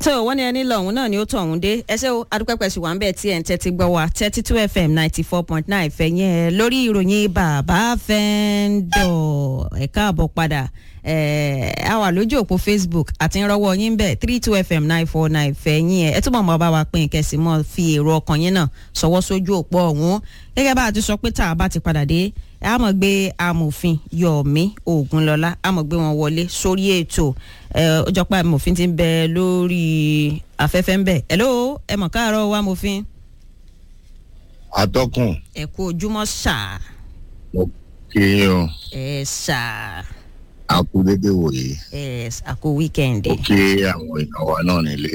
tó wọ́n ní ẹni lọ́hùn náà ni ó tọ̀ ọ̀hún dé ẹsẹ̀ o adúpẹ́pẹ́ sì wà ń bẹ̀ tí ẹ̀ ń tẹ́tí gbọ́ wa thirty two fm ninety four point nine fẹ̀yìn ẹ̀ lórí ìròyìn bàbá fẹ́ńdọ̀ ẹ̀ káàbọ̀ padà ẹ̀ a wà lójú òpó facebook àti ìrọwọ́ yín bẹ̀ three two fm nine four nine fẹ̀yìn ẹ̀ ẹ̀ túbọ̀ mọ́ bá wa pín kẹsì mọ́ fi èrò ọkàn yín náà sọwọ́ sójú òpó ọ̀hún gẹ́gẹ́ bá a ti sọ pé tá a bá ti padà dé a mọ̀ gbé amòfin Yọ̀mí Ògúnlọlá a mọ̀ gbé wọn wọlé sórí ètò ó jọ pé amòfin ti ń bẹ lórí afẹ́fẹ́ ń bẹ̀ hello ẹ mọ̀ káàárọ̀ wa amòfin. atọ́kùn ẹ kú ojúmọ́ ṣá. mo kí yín o ẹ ṣá. a kú dédé wòye ẹ a kú wíkẹ́ndì. mo kí àwọn èèyàn wa náà nílé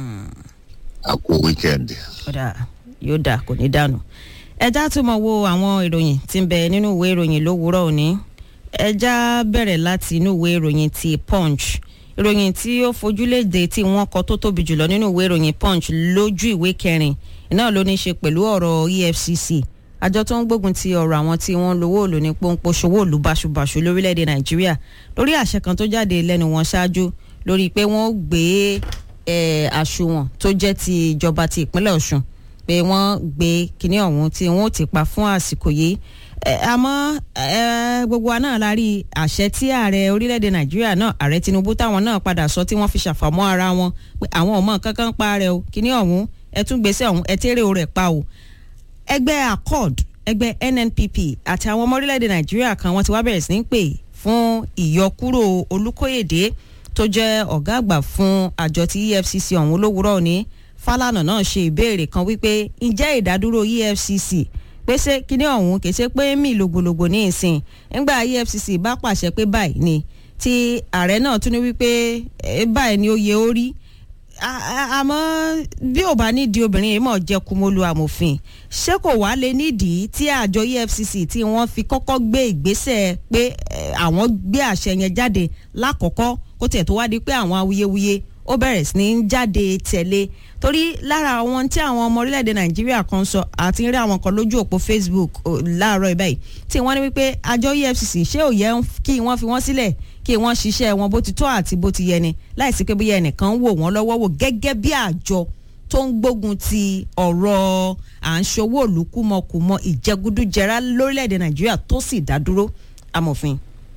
a kú wíkẹ́ndì. ọ̀dà yóò dà kò ní dànù ẹjá tún mọ wo àwọn ìròyìn tí ń bẹ nínú ìwé ìròyìn lówùúrọ̀ òní ẹjá bẹ̀rẹ̀ láti inú ìwé ìròyìn ti punch ìròyìn tí ó fojúléde tí wọ́n kọ tó tóbi jùlọ nínú ìwé ìròyìn punch lójú ìwé kẹrin náà ló ní í ṣe pẹ̀lú ọ̀rọ̀ EFCC àjọ tó ń gbógun ti ọ̀rọ̀ àwọn tí wọ́n lówó òlò ní pọ́npọ́ ṣòwò òlù báṣubàṣu lórílẹ̀‐èdè nàìjíríà lórí àṣẹ kan tó jáde lẹ́nu wọn ṣáájú lórí pé wọ́n gbé àṣùwọ̀n tó jẹ́ ti ìjọba ti ìpínlẹ̀ ọ̀ṣun pé wọ́n gbé kinní ọ̀hún tí wọ́n ti pa fún àsìkò yìí àmọ́ gbogbo wa náà la rí àṣẹ tí ààrẹ orílẹ̀-èdè nàìjíríà náà ààrẹ tinubu táwọn náà padà sọ tí wọ́n fi ṣàfàmọ́ ara wọn pé àwọn ọmọ kankan pa rẹ o kinní ọ̀hún ẹ tún gbèsè ọ̀hún ẹ tẹ́rẹ̀ o rẹ̀ pa o ẹgbẹ́ accord ẹgbẹ́ nnpp àti àwọn ọmọ orílẹ̀-èdè nàìjíríà kan wọ́n ti wá bẹ̀rẹ̀ sí ní pè fún ìyọkúrò olùkóyèdè tó jẹ́ ọ̀gá àgbà fún àjọ ti efcc ọ̀hún lówùúrọ̀ òní Fálànà náà ṣe ìbéèrè kan wípé ǹjẹ́ ìdádúró EFCC pèsè kíní ọ̀hún kì í ṣe pé mí lògbòlògbò ní ìsìn nígbà EFCC bá pàṣẹ pé báyìí ni tí ààrẹ náà tún ní wípé báyìí ni ó yẹ ó rí àmọ́ bí ò bá nídìí obìnrin yìí mọ̀ jẹ́ kumolu amòfin ṣé kò wá lè nídìí tí àjọ EFCC tí wọ́n fi kọ́kọ́ gbé ìgbésẹ̀ pé àwọn gbé àṣẹ yẹn jáde lákọ̀ọ́kọ́ kó tẹ̀ tó wá di pé àwọn awuyewuye ó bẹ̀rẹ̀ sí ní jáde tẹ̀lé torí lára àwọn tí àwọn ọmọ orílẹ̀-èdè nàìjíríà kan sọ àti rí àwọn kan lójú òpó facebook láàárọ̀ ìbáyìí tí wọ́n ní wípé àjọ efcc ṣé ò yẹ kí wọ́n fi wọ́n sílẹ̀ kí wọ́n ṣiṣẹ́ wọn bó ti tọ́ àti bó ti yẹ ni láìsí pé bóyá ẹnìkan wò wọ́n lọ́wọ́ wò gẹ́gẹ́ bí àjọ tó ń gbógun ti ọ̀rọ̀ à ń ṣòwò olùkúmọkùmọ ìjẹgúdújẹrá lórílẹ̀-èdè nàìjíríà tó sì dá dúró amòfin.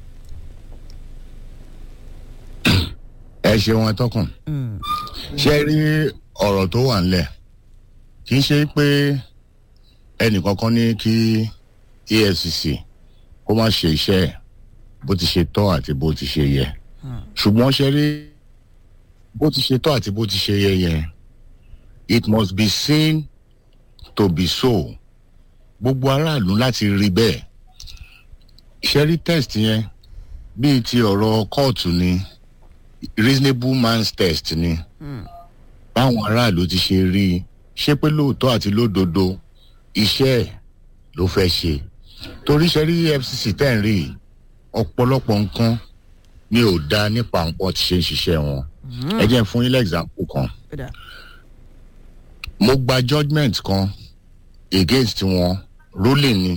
ẹ ṣeun atọ́kùn ṣe rí ọ̀rọ̀ tó wà ńlẹ̀ kì í ṣe pé ẹnìkankan ní kí EFCC kó má ṣe iṣẹ́ ẹ̀ bó ti ṣe tọ́ àti bó ti ṣe yẹ ṣùgbọ́n ṣe rí bó ti ṣe tọ́ àti bó ti ṣe yẹ yẹn it must be seen to be so gbogbo aráàlú láti rí bẹ́ẹ̀ ṣe rí test yẹn bíi ti ọ̀rọ̀ kóòtù ni reasonable man's test ni báwọn aráàlú ti ṣe rí i ṣé pé lóòótọ́ àti lódodo iṣẹ́ ẹ̀ ló fẹ́ ṣe torí ṣe rí EFCC tẹ̀ ń rí i ọ̀pọ̀lọpọ̀ nǹkan ni ò dáa nípa nǹkan tí ṣe ń ṣiṣẹ́ wọn ẹ jẹ́ fún yín example kan mo gba judgement kan against wọn ruling ni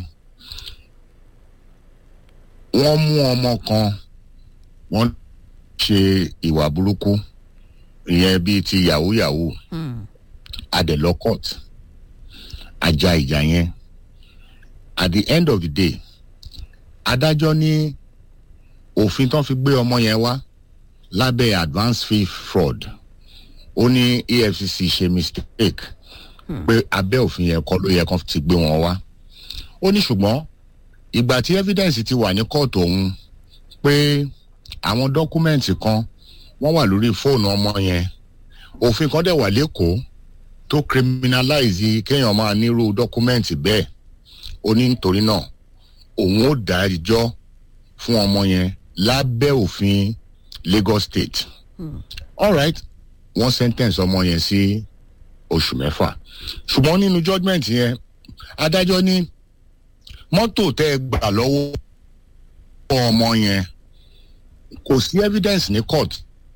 wọ́n mú ọmọ kan wọ́n ṣe ìwà burúkú ìyẹn bíi ti yahoo yahoo adẹ̀lọ́ court ajá ìjà yẹn at the end of the day adájọ́ ní òfin tán fi gbé ọmọ yẹn wá lábẹ́ advance fee fraud ó ní EFCC ṣe mistake pé abẹ́ òfin yẹn kọ́ ló yẹ kán ti gbé wọn wá ó ní ṣùgbọ́n ìgbà tí evidence ti wà ní kóòtù òun pé àwọn dọ́kúmẹ̀ntì kan wọ́n wà lórí fóònù ọmọ yẹn òfin kan dẹ̀ wà lẹ́kọ̀ọ́ tó criminalize kéèyàn máa nírú dọ́kúmẹ̀ntì bẹ́ẹ̀ ó ní nítorí náà òun ó dá ẹjọ́ fún ọmọ yẹn lábẹ́ òfin Lagos State hmm. alright wọ́n sentence ọmọ yẹn sí oṣù mẹ́fà ṣùgbọ́n nínú judgement yẹn adájọ́ ní mọ́tò tẹ́ ẹ gbà lọ́wọ́ ọmọ yẹn kò sí evidence ní court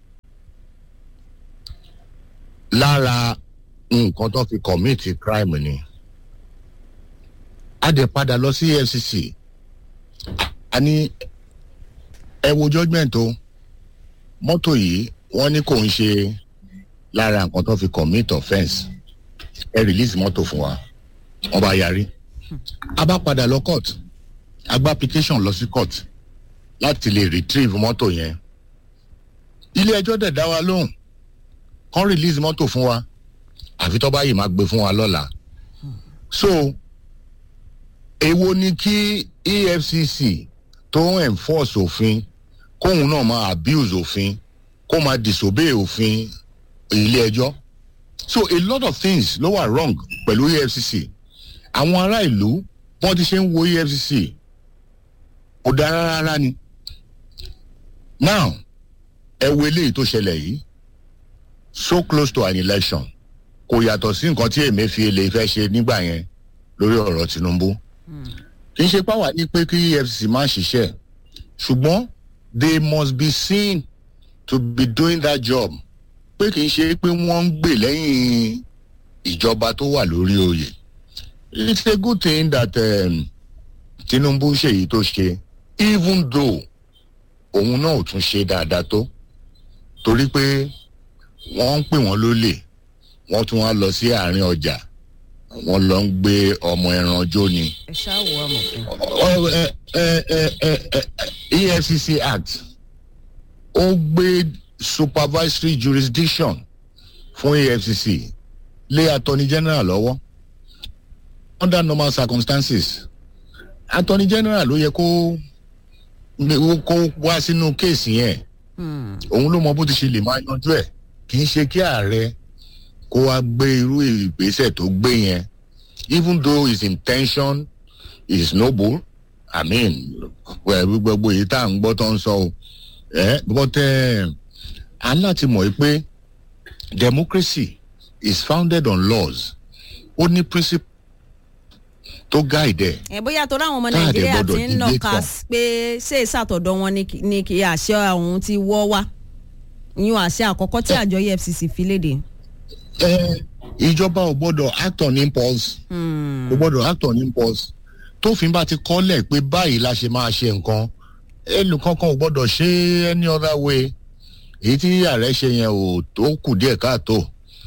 lára nǹkan tó fi commit crime ni a dẹ̀ padà lọ sí EFCC a ní ẹ wo judgement o mọ́tò yìí wọ́n ní kò ń ṣe lára nǹkan tó fi commit offence ẹ release mọ́tò fún wa wọ́n bá yarí a bá padà lọ court a gba application lọ sí court láti lè retrieve mọ́tò yẹn ilé ẹjọ́ dẹ̀ dá wa lóhùn kán release mọ́tò fún wa àfi tó bá yìí máa gbé fún wa lọ́la so èwo ni kí efcc tó ń enforce òfin kóun náà máa abuse òfin kó máa disobey òfin ilé ẹjọ́ so a lot of things ló wà wrong pẹ̀lú efcc àwọn ará ìlú wọ́n ti ṣe ń wo efcc kò dára rárá ni now ẹ wo eléyìí tó ṣẹlẹ̀ yìí so close to an election kò yàtọ̀ sí nǹkan tí emefiele fẹ́ ṣe nígbà yẹn lórí ọ̀rọ̀ tinubu kì í ṣe pàwọ́ ní pé kí efcc má ṣiṣẹ́ ṣùgbọ́n they must be seen to be doing that job pé kì í ṣe pé wọ́n ń gbè lẹ́yìn ìjọba tó wà lórí oyè it's a good thing that um, tinubu ṣèyí tó ṣe even though òun náà ò tún ṣe dáadáa tó torí pé wọ́n ń pè wọ́n lólè wọ́n tún wá lọ sí àárín ọjà wọ́n lọ ń gbé ọmọ ẹran jó ni. ẹ ṣáà wọ amòfin. Ọ- ẹ- ẹ- ẹ- ẹ- ẹ- efcc act ó gbé supervisory jurisdiction fún efcc lé attorney general lọ́wọ́ under normal circumstances attorney general ló yẹ kó kó wá sínú kéèsì yẹn òun ló mọ bó ti ṣe lè máa yanjú ẹ̀ kì í ṣe kí ààrẹ kó wá gbé irú ìgbésẹ̀ tó gbé yẹn even though his intention is noble i mean well, gbogbo èyí tá à ń gbọ́ tó ń sọ o ẹ but a láti mọ̀ yìí pé democracy is founded on laws ó ní principle tó guide ẹ̀ ẹ bóyá torí àwọn ọmọ Táà dẹ̀ nàìjíríà gbọ́dọ̀ ti ń dìde nàka tán. pé ṣé ìsàtọ̀dọ̀ wọn ni kì- ni kì í àṣẹ ọ̀hún ti wọ́ wá ìyún àṣẹ àkọ́kọ́ tí àjọ efcc fi léde. ẹ ìjọba ò gbọ́dọ̀ act on impulse kò gbọ́dọ̀ act on impulse tófin bá ti kọ́lẹ̀ pé báyìí la ṣe máa ṣe nǹkan ẹnìkankan ò gbọ́dọ̀ ṣe any other way èyí tí ààrẹ ṣe yẹn ò tó kù díẹ̀ káàtó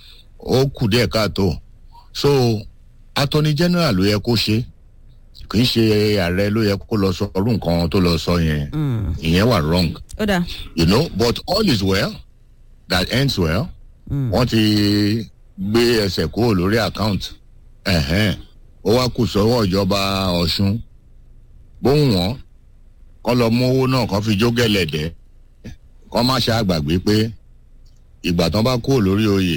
ó kù díẹ̀ káàtó so attorney general ló yẹ kó ṣe kì í ṣe ààrẹ ló yẹ kó lọ sọ ọdún nǹkan tó lọ sọ yẹn ìyẹn wà wrong ó dáa you know but all is well that ends well wọ́n ti gbé ẹsẹ̀ kúrò lórí account ẹ̀hẹ́n ó wá kù sọ́wọ́ ìjọba ọ̀ṣun bóun wọ́n kọ́ lọ mú owó náà kọ́ fi jó gẹ̀lẹ̀dẹ́ kọ́ má ṣe àgbàgbé pé ìgbà tán bá kúrò lórí oyè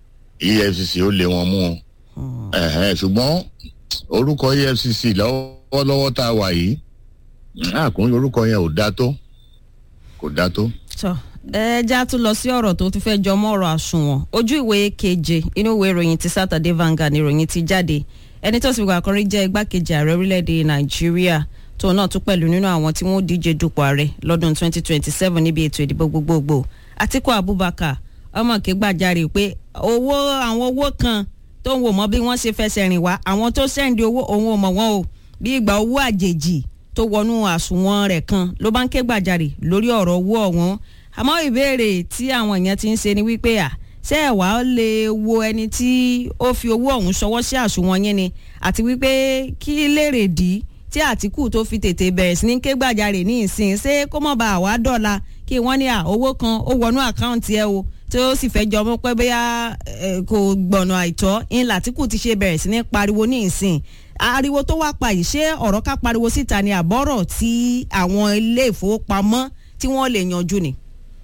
efcc ó lé wọn mú un ẹ̀hẹ́n ṣùgbọ́n orúkọ efcc lọ́wọ́lọ́wọ́ tá a wà yìí àkùnrin orúkọ yẹn ò dá tó kò dá tó. tọ ẹ já tún lọ sí ọ̀rọ̀ tó tún fẹ́ jọ mọ́ ọ̀rọ̀ àsùnwọ̀n ojú ìwé keje inú ìwé ìròyìn ti Saturday Vanguard ni ìròyìn ti jáde ẹni tó sì wà kọrí jẹ́ igbákejì ààrẹ orílẹ̀-èdè Nàìjíríà tóun náà tún pẹ̀lú nínú àwọn tí wọ́n díje dupò ààrẹ lọ́dún 2027 níbi ètò ìdìbò gbogbogbò Atiku Abubakar ọmọ kégbàjarè pé owó àwọn owó kan tó ń wò mọ́ bí wọ́n ṣe fẹsẹ̀ rìn wá àwọn tó sẹ́ndì owó òun ò mọ̀ wọ́n o bí ìgbà owó àjèjì tó wọnú àsùnwọ̀n rẹ̀ kan ló bá ń ké gbàjarè lórí ọ̀rọ̀ owó ọ̀wọ́n àmọ́ ìbéèrè tí àwọn èèyàn ti ń ṣe ni wípé à ṣé ẹ̀ wá lè wo ẹni tí ó fi owó ọ̀hún ṣọwọ́ sí àsùnwọ̀n yẹn ni àti wípé kí lèrè dí tí Àtìkù tó fi tètè bẹ̀rẹ̀ sí ní ké gbàjarè ní ìsìn ṣé kó mọ̀ bá àwa dọ̀la kí wọ́n ní à owó kan ó wọnú àkáǹtì ẹ o tí ó sì fẹ́ jọmọ́ pé bóyá eh, kò gbọ̀nà àìtọ́ ńlá Àtìkù ti ṣe bẹ̀rẹ̀ sí ní pariwo ní ìsìn ariwo tó wá pa yìí ṣé ọ̀rọ̀ ká pariwo síta ni àbọ̀rọ̀ tí àwọn ilé ìfowópamọ́ tí wọ́n lè yanjú ni.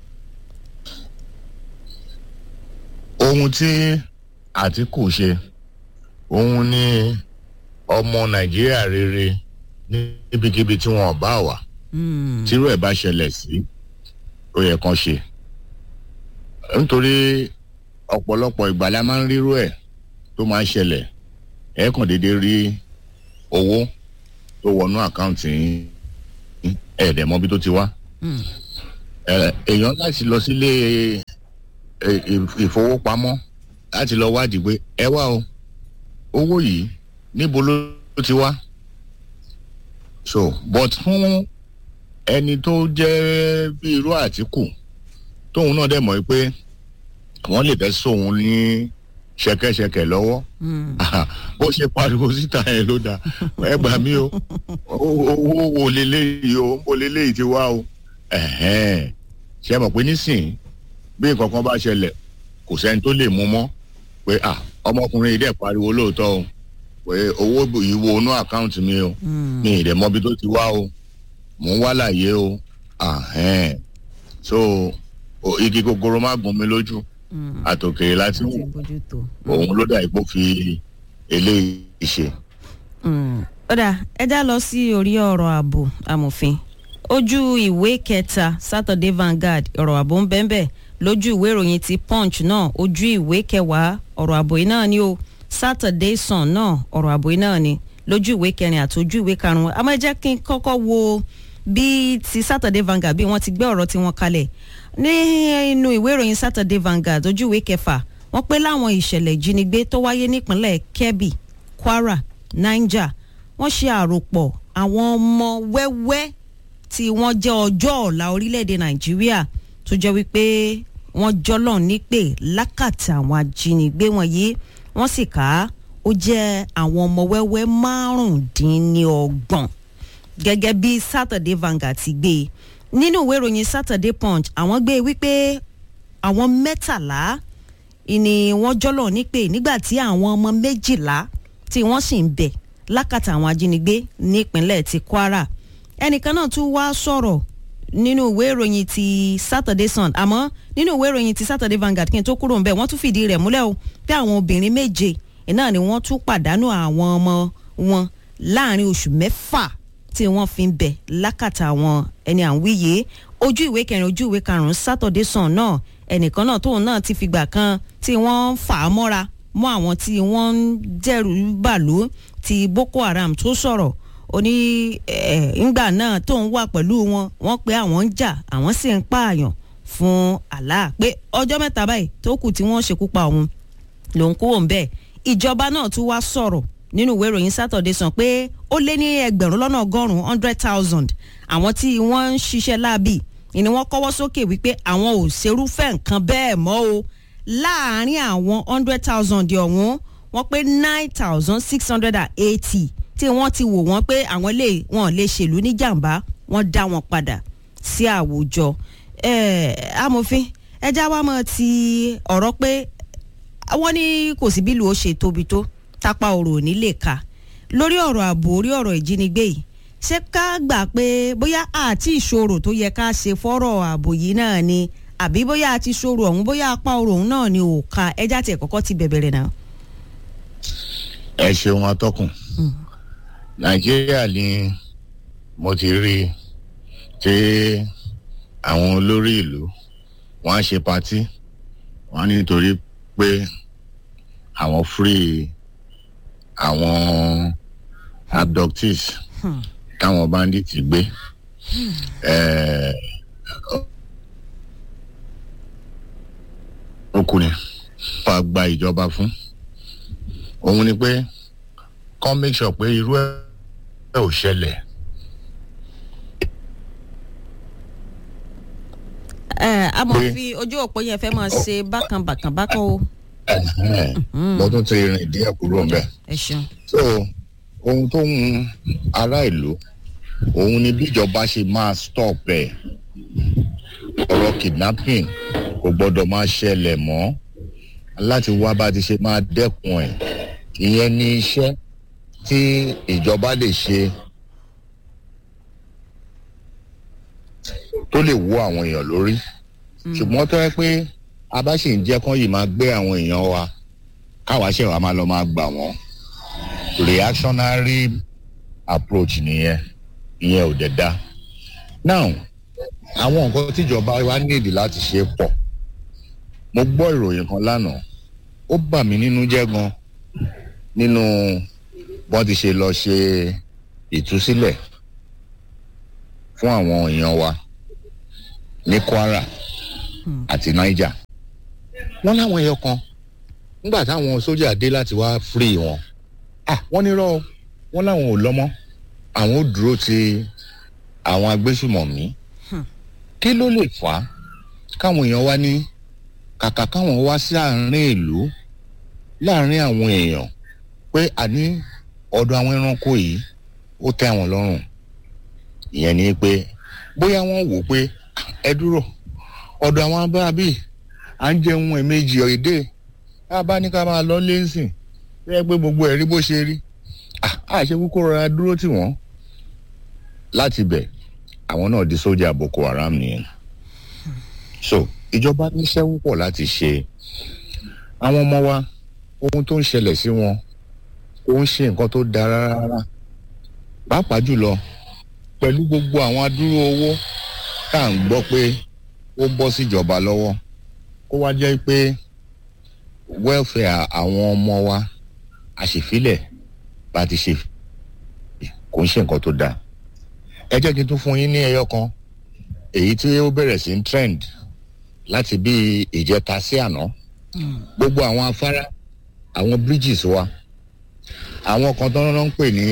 ohun tí àtìkù ṣe òun ni ọmọ nàìjíríà rere níbikíbi tí wọn bá wà tírú ẹ̀ bá ṣẹlẹ̀ sí ó yẹ kán ṣe nítorí ọ̀pọ̀lọpọ̀ ìgbà la máa ń rírú ẹ̀ tó máa ń ṣẹlẹ̀ ẹ̀ kàn déédéé rí owó tó wọnú àkáǹtì yín ẹ̀ẹ́dẹ̀ mọ́bí tó ti wá ẹ̀, èèyàn láti lọ sílé ẹ- ì- ìfowópamọ́ láti lọ wádìí pé ẹ wá o owó yìí níbo ló ti wá so but fún ẹni tó jẹ́ bí irú àtìkù tóun náà dẹ̀ mọ̀ pé wọ́n lè fẹ́ sóhun ní ṣẹ̀kẹ̀ṣẹ̀kẹ̀ lọ́wọ́ bó ṣe pariwo síta yẹn ló dáa ẹ gbà mí o owó wo leléyìí o mo leléyìí ti wá o ṣe mọ̀ pé nísìnyí bí nǹkan kan bá ṣẹlẹ̀ kò sẹ́ni tó lè mú mọ́ pé ọmọkùnrin yìí dẹ̀ pariwo lóòótọ́ o pé owó yìí wo inú àkáǹtì mi o mi ì dẹ̀ mọ́bi tó ti wá o mò ń wá láàyè o so igi gogoro má gún mi lójú àtòkèrè láti wù òun ló dà ipò fi eléyìí ṣe. ọ̀dà ẹja lọ sí orí ọ̀rọ̀ ààbò amòfin ojú ìwé kẹta Saturday Vanguard ọ̀rọ̀ ààbò ń bẹ́ẹ̀ bẹ́ẹ̀ lójú ìwé ìròyìn ti Punch náà ojú ìwé kẹwàá ọ̀rọ̀ ààbò yìí náà ni o Saturday Sun náà ọ̀rọ̀ ààbò yìí náà ni lójú ìwé kẹrin àti ojú ìwé karùn-ún àmọ́ ẹ jẹ́ kí n kọ́kọ́ wo bí ti Saturday Vanguard bí wọ́n ti gbé ọ̀rọ̀ tiwọn kalẹ̀ ní inú ìwé ìròyìn Saturday Vanguard ojú ìwé kẹfà wọ́n pé láwọn ìṣẹ̀lẹ̀ ìjínigbé tó wáyé nípínlẹ̀ Kebbi Kwara Niger wọ́n ṣe àròpọ̀ àwọn ọmọ wẹ́wẹ́ tí wọ́n jẹ́ ọjọ́ ọ̀la orílẹ̀-èdè Nàìjíríà tó jẹ́ wípé wọ́n jọ́lọ̀ nípè lákàtà àwọn ajínigbé wọ̀nyí wọ́n sì ká ó jẹ́ àwọn ọmọ wẹ́wẹ́ márùndínlọ́gbọ̀n gẹ́gẹ́ bí Saturday Vanguard ti gbé e nínú ìwé ìròyìn Saturday Punch àwọn gbé wípé àwọn mẹ́tàlá ni wọ́n jọ́lọ̀ nípè nígbà tí àwọn ọmọ méjìlá tí wọ́n sì ń bẹ̀ lákàtà àwọn ajínigbé nípínlẹ̀ ti Kwara ẹnìkan náà tún wá sọ̀rọ̀ nínú ìwé ìròyìn ti Saturday Sun àmọ́ nínú ìwé ìròyìn ti Saturday Vanguard kí n tó kúrò ńbẹ̀ wọ́n tún fìdí rẹ̀ múlẹ̀ o pé àwọn obìnrin méje náà ni wọ́n tún pàdánù àwọn ọmọ wọn láàrin oṣù mẹ́fà tí wọ́n fi ń bẹ̀ lákàtà àwọn ẹni à ń wíyé ojú ìwé kẹrin ojú ìwé karùn-ún Saturday Sun náà ẹnìkan náà tóun náà ti fìgbà kan tí wọ́n fà á mọ́ra mọ́ àwọn tí wọ́n ń dẹ́rù bàlú ti Boko Haram tó sọ̀rọ̀ ó ní ńgbà náà tóun wà pẹ̀lú wọn wọ́n pé àwọn ń jà àwọn sì ń pààyàn fún Allah pé ọjọ́ mẹ́ta báyìí tó kù tí wọ́n ṣekú pa òun lòun kúrò ń bẹ̀ ìjọba náà tún wá sọ̀rọ̀ nínú ìwé ìròyìn Saturday Sun pé ó lé ní ẹgbẹ̀rún lọ́nà ọgọ́rùn-ún hundred thousand àwọn tí wọ́n ń ṣiṣẹ́ láàbì ni wọ́n kọ́wọ́ sókè wípé àwọn ò ṣerúfẹ́ nǹkan bẹ́ẹ̀ mọ́ o láàárín àwọn hundred thousand ọ̀hún wọ́n pé nine thousand six hundred and eighty tí wọ́n ti wò wọ́n pé àwọn lè wọ́n lè ṣèlú ní jàǹbá wọ́n dá wọn padà sí àwùjọ amòfin ẹja wa mọ̀ ti ọ̀rọ̀ pé wọ́n ní kò sí bílù ó ṣe tóbi tó tápá ọ̀rọ̀ ò ní lè ka lórí ọ̀rọ̀ ààbò orí ọ̀rọ̀ ìjínigbé yìí ṣé ká gbà pé bóyá àti ìṣòro tó yẹ ká ṣe fọ́rọ̀ ààbò yìí náà ni àbí bóyá àti ìṣòro ọ̀hún bóyá apá ọ̀rọ̀ ọ̀hún náà ni ò ka ẹja tiẹ̀ kọ́kọ́ ti bẹ̀bẹ̀rẹ̀ náà. ẹ ṣeun atọ́kùn nàìjíríà ni mo ti rí tí àwọn olórí ìlú wọn á ṣe patí wọn á nítorí pé àwọn free àwọn abductees táwọn bandits gbé ọkùnrin fa gba ìjọba fún òun ni pé kọ́ make sure pé irú ẹ̀ ò ṣẹlẹ̀. ẹ a mọ̀ fi ojú òpó yẹn fẹ́ máa ṣe bákan bákan bákan o. mo tún ti rìn díẹ̀ kúrò ń bẹ̀. ẹ ṣeun. so ohun tó ń ará ìlú òun ni bíjọba ṣe máa stop ẹ̀ ọ̀rọ̀ kidnapping kò gbọ́dọ̀ máa ṣẹlẹ̀ mọ́ láti wá bá ti ṣe máa dẹ́kun ẹ̀ ìyẹn ni iṣẹ́ tí ìjọba lè ṣe tó lè wó àwọn èèyàn lórí ṣùgbọ́n tó yẹ pé a bá sì ń jẹ́ kán yìí máa gbé àwọn èèyàn wa káwa ṣe wàá máa lọ máa gbà wọ́n reactionary approach nìyẹn ìyẹn ò dẹ̀ da now àwọn nǹkan tíjọba wa nídìí láti ṣe pọ̀ mo gbọ́ ìròyìn kan lánàá ó bà mí nínú jẹ́ gan nínú bọ́n ti ṣe lọ ṣe ìtúsílẹ̀ fún àwọn èèyàn wa ní Kwara àti Niger wọ́n láwọn ẹyọ kan nígbà táwọn sójà dé láti wá free wọn ah wọ́n nírọ́ wọ́n láwọn ò lọ́mọ́ àwọn ò dúró ti àwọn agbésùmọ̀mí kí ló lè fà á káwọn èèyàn wá ní kàkà káwọn wá sí àárín ìlú láàárín àwọn èèyàn pé àní ọ̀dọ̀ àwọn ẹranko yìí ó tẹ́ àwọn lọ́rùn ìyẹn ni pé bóyá wọ́n wò pé ẹ dúró ọ̀dọ̀ àwọn abábí à ń jẹun ẹ̀mejì èdè tá a bá ní ká máa lọ lẹ́sìn bẹ́ẹ̀ pé gbogbo ẹ̀ rí bó ṣe rí àṣẹ kúkú rọra dúró tì wọ́n láti bẹ̀ àwọn náà di sójà Boko Haram nìyẹn so ìjọba níṣẹ́ púpọ̀ láti ṣe àwọn ọmọ wa ohun tó ń ṣẹlẹ̀ sí wọn kò ń ṣe nǹkan tó dára rárá pàápàá jùlọ pẹ̀lú gbogbo àwọn adúrú owó tá à ń gbọ́ pé ó bọ́ síjọba lọ́wọ́ kó wá jẹ́ pé welfare àwọn ọmọ wa àṣìfilẹ̀ bá ti ṣe kò ń ṣe nǹkan tó dáa ẹ jẹ́ kí n tún fún yín ní ẹyọ kan èyí tí ó bẹ̀rẹ̀ sí ń trend láti bí ìjẹta sí àná gbogbo àwọn afárá àwọn bridges wa àwọn kan tó ń pè ní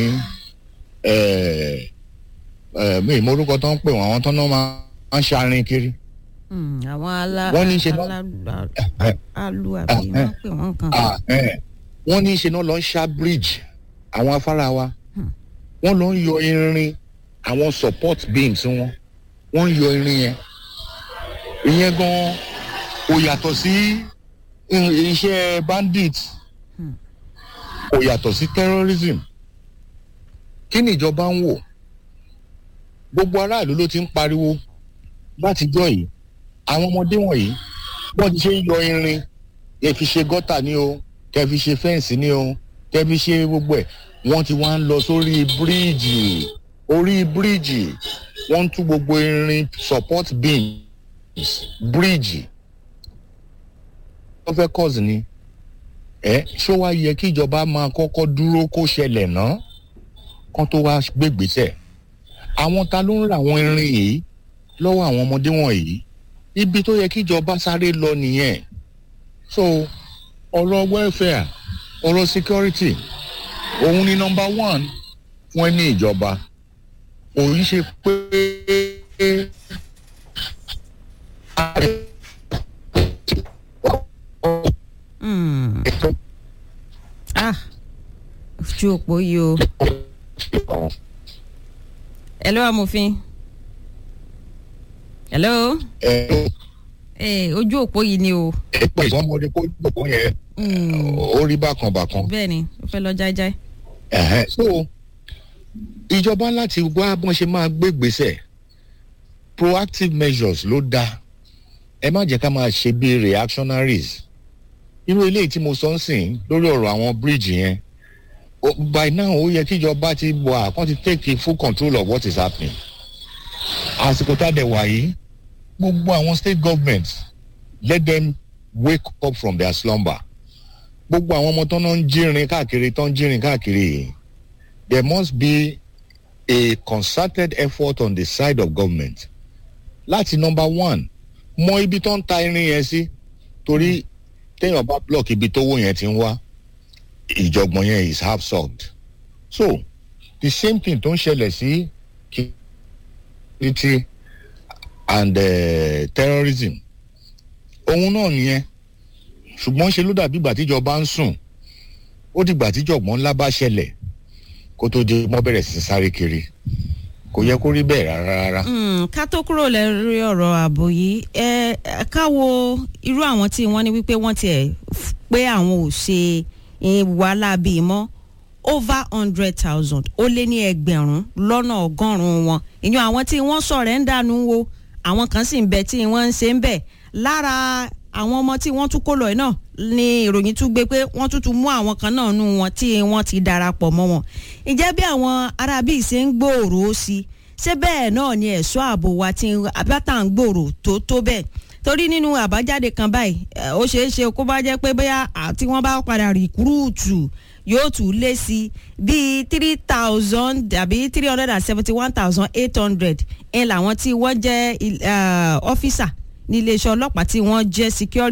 mi ìmọ̀rúkọ tó ń pè wọ́n àwọn tó ń máa ń ṣarin kiri. àwọn alá wọ́n ní í ṣe náà alu àbí wọ́n pè wọ́n kan. wọ́n ní í ṣe náà lọ ń ṣá bridge àwọn afárá wa wọ́n lọ ń yọ irin àwọn support beams wọn wọ́n ń yọ irin yẹn ìyẹn gan kò yàtọ̀ sí iṣẹ́ bandit kò yàtọ̀ sí terrorism kí ni ìjọba ń wò gbogbo aráàlú ló ti ń pariwo látijọ́ yìí àwọn ọmọdé wọ̀nyí wọ́n ti ṣe ń yọ irin ẹ fi ṣe gọ́tà ní o kẹ fi ṣe fẹ́ǹsì ní o kẹ fi ṣe gbogbo ẹ̀ wọ́n ti wá ń lọ sórí bíríìjì orí bíríìjì wọ́n ń tú gbogbo irin support beam bíríìjì wọ́n fẹ́ cause ni ẹ ṣó wá yẹ kí ìjọba máa kọ́kọ́ dúró kó ṣẹlẹ̀ ná kán tó wá gbégbèsè àwọn ta ló ń ra àwọn irin yìí lọ́wọ́ àwọn ọmọdé wọ̀nyí ibi tó yẹ kí ìjọba sáré lọ nìyẹn so ọ̀rọ̀ welfare ọ̀rọ̀ security òun ni number one fún ẹni ìjọba òun ṣe pé ah ojú òpó yìí o hello amòfin hello eh, ojú òpó yìí ni o. ẹ pé ìsọmọdé kó gbogbo yẹn ó rí bákan bákan. bẹ́ẹ̀ni ó fẹ́ lọ jáíjáí. Ẹ̀hẹ́n, so ìjọba láti wá bọ́n ṣe máa gbé gbèsè proactive measures ló dáa ẹ má jẹ́ ká máa ṣe bí reactionaries irú eléyìí tí mo sọ ń sìn lórí ọ̀rọ̀ àwọn bíríìjì yẹn o- by now ó yẹ kí ìjọba ti wà kán ti take full control of what is happening àsìkò tá a dẹ̀ wà yìí gbogbo àwọn state governments let them wake up from their slumber gbogbo àwọn ọmọ tó ń jírin káàkiri tó ń jírin káàkiri yìí there must be a concerted effort on the side of government láti number one mọ ibi tó ń ta irin yẹn sí torí téèyàn bá block ibi tówó yẹn ti ń wá ìjọgbọ̀n yẹn is half solved so the same thing tó ń ṣẹlẹ̀ sí security and uh, terrorism òun náà nìyẹn ṣùgbọ́n ṣe ló dàbí ìgbà tíjọba ń sùn ó dìgbà tíjọ̀gbọ́n ńlá bá ṣẹlẹ̀ kó tó di mọ́ bẹ̀rẹ̀ sí sáré kiri kò yẹ kó rí bẹ́ẹ̀ rárá rárá. Mm, ká tó kúrò lórí ọ̀rọ̀ ààbò yìí ẹ ẹ, ká wo irú àwọn tí wọ́n ní wípé wọ́n tiẹ̀ f- pé àwọn ò ṣe eh, wàhálà bíi mọ́ over hundred thousand ó lé ní ẹgbẹ̀rún lọ́nà ọgọ́rùn-ún wọn ìyẹn àwọn tí wọ́n sọ̀rọ̀ ń dànù wo àwọn kan sì ń bẹ tí wọ́n ń ṣe ń bẹ̀ lára àwọn ọmọ tí wọ́n tún kó lọ yìí náà ni ìròyìn tún gbé pé wọ́n tún tún mú àwọn kan náà nù wọn tí wọ́n ti darapọ̀ mọ́ wọn ìjẹ́ bí àwọn arábí ṣe ń gbòòrò sí i ṣé bẹ́ẹ̀ náà ni ẹ̀ṣọ́ ààbò wa ti abátà ń gbòòrò tó tó bẹ́ẹ̀ torí nínú àbájáde kan báyìí ẹ, ó ṣeé ṣe kó bá jẹ́ pé bóyá tí wọ́n bá padà rìkúrúùtù yóò tún lé sí bíi three thousand àbí three hundred and seventy one thousand eight hundred ń làwọn tí wọ́n jẹ́ ọ́fíìsà ní iléeṣẹ́ ọlọ́pàá tí wọ́n jẹ́ security